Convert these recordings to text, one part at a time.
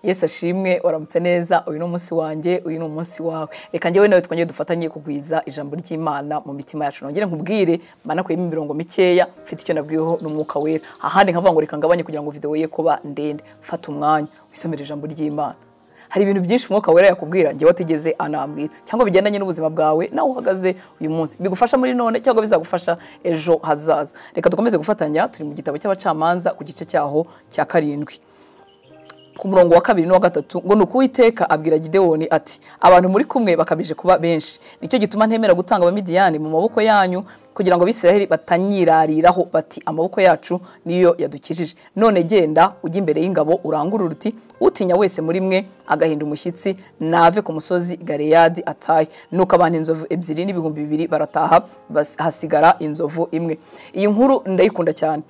yesu ashimwe uramutse neza uyu ni umunsi wanjye uyu ni umunsi wawe reka njyewe nawe twongere dufatanye kugwiza ijambo ry'imana mu mitima yacu nongere nkubwire manakuyemo imirongo mikeya mfite icyo nabwiweho n'umwuka wera ahandi nkavuga ngo reka ngabanye kugira ngo videwo ye kuba ndende fata umwanya wisomere ijambo ry'imana hari ibintu byinshi umwuka wera yakubwira njyewe atigeze anambwira cyangwa bigendanye n'ubuzima bwawe nawe uhagaze uyu munsi bigufasha muri none cyangwa bizagufasha ejo hazaza reka dukomeze gufatanya turi mu gitabo cy'abacamanza ku gice cyaho cya karindwi ku murongo wa kabiri n'uwa gatatu ngo ni ukuwiteka abwira gidewoni ati abantu muri kumwe bakabije kuba benshi nicyo gituma ntemera gutanga abamidiyani mu maboko yanyu kugira ngo abisiraheli batanyirariraho bati amaboko yacu niyo yadukijije none genda ujya imbere y'ingabo urangurure uti utinya wese muri mwe agahinda umushyitsi nave ku musozi gareyadi atahe nuko abantu inzovu ebyiri n'ibihumbi bibiri barataha hasigara inzovu imwe iyi nkuru ndayikunda cyane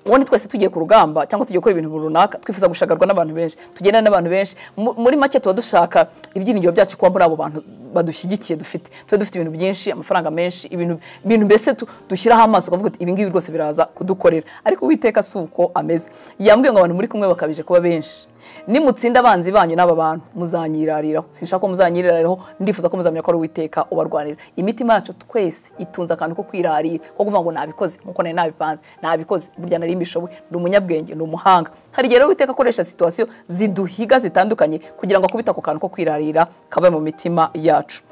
ubundi twese tugiye ku rugamba cyangwa tugiye gukora ibintu runaka twifuza gushagarwa n'abantu benshi tugendana n'abantu benshi muri make tuba dushaka ibyiringiro byacu kuba muri abo bantu badushyigikiye dufite tuba dufite ibintu byinshi amafaranga menshi ibintu mbese dushyiraho amaso ukavuga uti ibingibi rwose biraza kudukorera ariko uwiteka si uko ameze yambwiye ngo abantu muri kumwe bakabije kuba benshi nimutsinda abanzi banyu n'aba bantu muzanyirariraho sinshaka ko muzanyirariraho ndifuza ko muzamenya ko ari uwiteka ubarwanira imitima yacu twese itunze akantu ko kwirarira ko kuvuga ngo nabikoze nkuko nari nabipanze nabikoze burya nari mbishoboye ni umunyabwenge ni umuhanga hari igihe rero uwiteka akoresha situwasiyo ziduhiga zitandukanye kugira ngo akubite ako kantu ko kwirarira kaba mu mitima yacu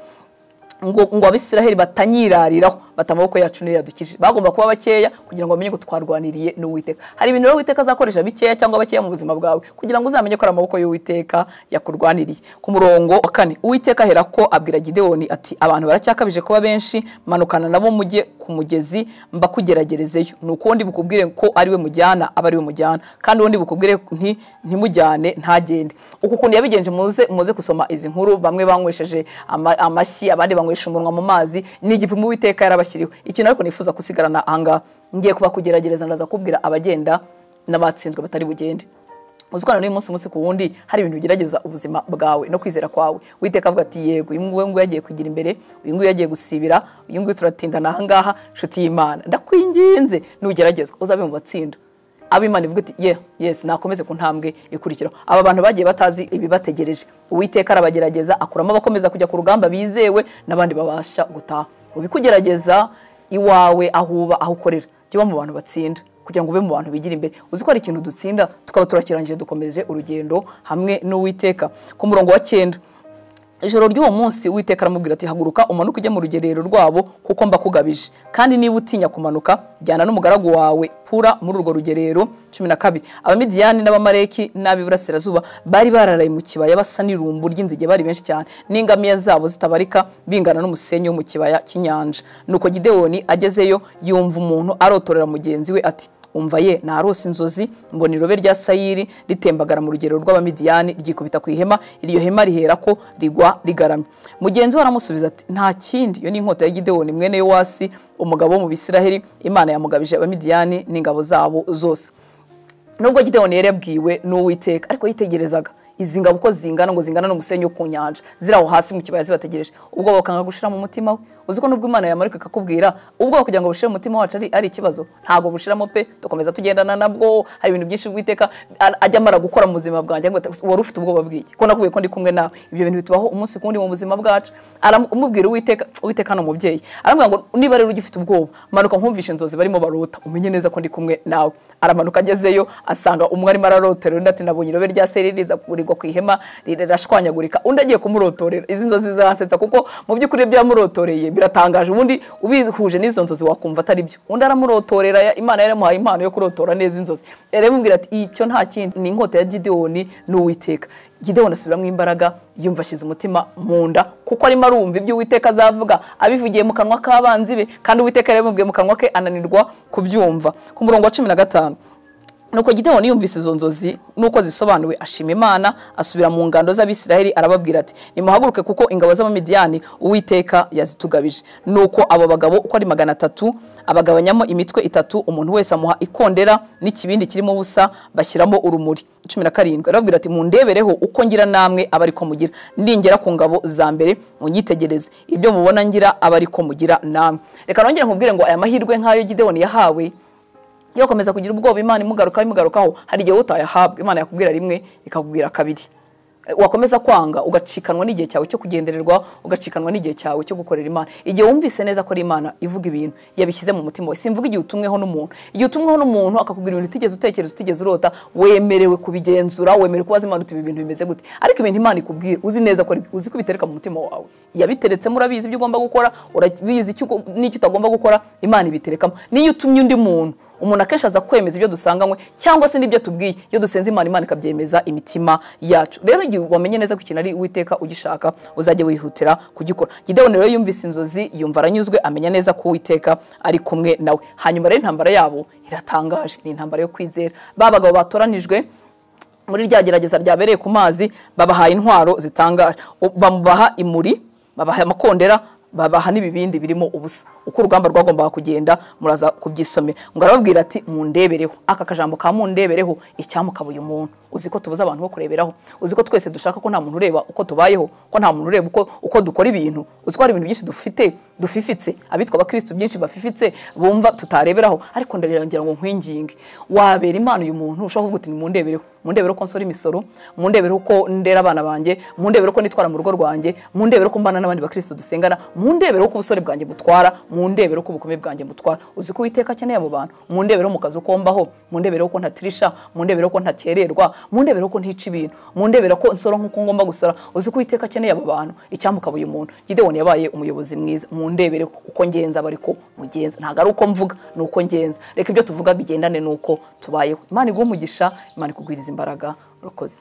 ngo ngo abisiraheli batanyirariraho bata amaboko yacu niyo yadukije bagomba kuba bakeya kugira ngo bamenye ko twarwaniriye n'uwiteka hari ibintu rero uwiteka azakoresha bikeya cyangwa bakeya mu buzima bwawe kugira ngo uzamenye ko ari amaboko y'uwiteka yakurwaniriye ku murongo wa kane uwiteka ahera ko abwira gidewoni ati abantu baracyakabije kuba benshi manukana nabo mujye ku mugezi mbakugeragerezeyo ni uko undi bukubwire ko ariwe mujyana aba ariwe mujyana kandi undi bukubwire nti ntimujyane ntagende uku kuntu yabigenje muze muze gusoma izi nkuru bamwe banywesheje amashyi abandi banywesheje banywesha umunwa mu mazi ni igipimo uwiteka yarabashyiriwe ikintu ariko nifuza gusigarana ahangaha ngiye kuba kugerageza ndaza kubwira abagenda n'abatsinzwe batari bugende uzi ko n'uyu munsi umunsi ku wundi hari ibintu bigerageza ubuzima bwawe no kwizera kwawe witeka avuga ati yego uyu nguyu yagiye kugira imbere uyu nguyu yagiye gusibira uyu nguyu turatindana ahangaha nshuti y'imana ndakwinginze nugeragezwa uzabe mu batsinda ab'imana ivuga iti ye yesi nakomeze ku ntambwe ikurikiraho aba bantu bagiye batazi ibibategereje uwiteka arabagerageza akuramo abakomeza kujya ku rugamba bizewe n'abandi babasha gutaha ubikugerageza iwawe ahuba aho ukorera jya uba mu bantu batsinda kugira ngo ube mu bantu bigira imbere uzi ko hari ikintu dutsinda tukaba turakirangije dukomeze urugendo hamwe n'uwiteka ku murongo wa cyenda ijoro ry'uwo munsi witeka aramubwira ati haguruka umanuke ujya mu rugerero rwabo kuko mbakugabije kandi niba utinya kumanuka jyana n'umugaragu wawe pura muri urwo rugerero cumi na kabiri abamidiyani n'abamareki n'ab'iburasirazuba bari bararaye mu kibaya basa n'irumbu ry'inzige bari benshi cyane n'ingamiya zabo zitabarika bingana n'umusenyi wo mu kibaya cy'inyanja nuko gidewoni agezeyo yumva umuntu arotorera mugenzi we ati umva ye narose inzozi mbona irobe rya sayiri ritembagara mu rugero rw'abamidiyani ryikubita ku ihema iryo hema rihera ko rigwa rigaramye mugenzi we aramusubiza ati nta kindi iyo ni inkota ya gidewoni mwene yowasi umugabo wo mu bisiraheli imana yamugabije abamidiyani n'ingabo zabo zose nubwo gidewoni yari yabwiwe n'uwiteka ariko yitegerezaga izi ngabo uko zingana ngo zingana n'umusenyi wo ku nyanja ziri aho hasi mu kibaya zibategereje ubwo bakanga gushira mu mutima we uzi ko nubwo imana yamarika ikakubwira ubwoba kugira ngo bushire mu mutima wacu ari ikibazo ntabwo bushiramo pe dukomeza tugendana nabwo hari ibintu byinshi bw'iteka ajya amara gukora mu buzima bwanjye wari ufite ubwoba bw'iki ko nakubwiye ko ndi kumwe nawe ibyo bintu bitubaho umunsi kundi mu buzima bwacu aramubwira uwiteka uwiteka ni umubyeyi aramubwira ngo niba rero ugifite ubwoba manuka nkumvishe inzozi barimo barota umenye neza ko ndi kumwe nawe aramanuka agezeyo asanga umwe arimo ararotera undi ati nabonye irobe rya seri riza kugurirwa ku ihema rirashwanyagurika undi agiye kumurotorera izi nzozi zirasetsa kuko mu by'ukuri ibyo yamurotoreye biratangaje ubundi ubihuje n'izo nzozi wakumva atari byo undi aramurotorera imana yaramuhaye impano yo kurotora neza inzozi yaramubwira ati icyo nta kindi ni inkota ya gidewoni n'uwiteka gidewoni asubiramo imbaraga yumva ashyize umutima mu nda kuko arimo arumva ibyo uwiteka azavuga abivugiye mu kanwa k'abanzi be kandi uwiteka yarabimubwiye mu kanwa ke ananirwa kubyumva ku murongo wa cumi na gatanu nuko gidewoni yumvise izo nzozi nuko zisobanuwe ashima imana asubira mu ngando z'abisiraheli arababwira ati nimuhaguruke kuko ingabo z'abamidiyani uwiteka yazitugabije nuko abo bagabo uko ari magana atatu abagabanyamo imitwe itatu umuntu wese amuha ikondera n'ikibindi kirimo ubusa bashyiramo urumuri cumi na karindwi arababwira ati mundebereho uko ngira namwe aba ariko mugira ningera ku ngabo za mbere munyitegereze ibyo mubona ngira aba ariko mugira namwe reka nongere nkubwire ngo aya mahirwe nk'ayo gidewoni yahawe iyo ukomeza kugira ubwoba imana imugarukaho imugarukaho hari igihe utayahabwa imana yakubwira rimwe ikakubwira kabiri wakomeza kwanga ugacikanwa n'igihe cyawe cyo kugendererwa ugacikanwa n'igihe cyawe cyo gukorera imana igihe wumvise neza ko ari imana ivuga ibintu yabishyize mu mutima wawe simvuga igihe utumweho n'umuntu igihe utumweho n'umuntu akakubwira ibintu utigeze utekereza utigeze urota wemerewe kubigenzura wemerewe kubaza imana uti ibi bintu bimeze gute ariko ibintu imana ikubwira uzi neza ko ari- uzi ko ubitereka mu mutima wawe yabiteretsemo urabizi ibyo ugomba gukora urabizi icyo ugo- n'icyo utagomba gukora imana ibiterekamo n'iyo utumye undi muntu umuntu akenshi aza kwemeza ibyo dusanganywe cyangwa se n'ibyo tubwiye iyo dusenze imana imana ikabyemeza imitima yacu rero igihe wamenye neza ko ikintu ari uwiteka ugishaka uzajya wihutira kugikora gidewoni rero yumvise inzozi yumva aranyuzwe amenya neza ko uwiteka ari kumwe nawe hanyuma rero intambara yabo iratangaje ni intambara yo kwizera ba bagabo batoranijwe muri rya gerageza ryabereye ku mazi babahaye intwaro zitangaje U- bamubaha imuri babaha amakondera babaha n'ibibindi birimo ubusa uko urugamba rwagombaga kugenda muraza kubyisomera ngo arababwira ati mundebereho aka kajambo ka mundebereho icyamukabuye uyu muntu uzi ko tubuza abantu bo kureberaho uzi ko twese dushaka ko nta muntu ureba uko tubayeho ko nta muntu ureba uko, uko dukora ibintu uzi ko hari ibintu byinshi dufite dufifitse abitwa abakirisitu byinshi bafifitse bumva tutareberaho ariko ndagira ngo nkwinginge wabera imana uyu muntu ushobora kuvuga uti mundebereho mundebere uko nsora imisoro mundebere uko ndera abana banjye mundebere uko nitwara mu rugo rwanjye mundebere uko mbana n'abandi bakirisitu dusengana mundebere uko ubusore bwanjye butwara mundebere uko ubukome bwanjye butwara uzi ko uwiteka akeneye abo bantu mundebere mu kazi uko mbaho mundebere uko ntatirisha mundebere uko ntakererwa mundebere uko ntica ibintu mundebere ko nsora nk'uko ngomba gusora uzi ko uwiteka akeneye abo bantu icyamukabuye umuntu gidewoni yabaye umuyobozi mwiza mundebere uko ngenza aba ariko mugenza ntabwo ari uko mvuga ni uko ngenza reka ibyo tuvuga bigendane n'uko tubayeho imana iguhe umugisha imana ikugwiriza imbaraga urakoze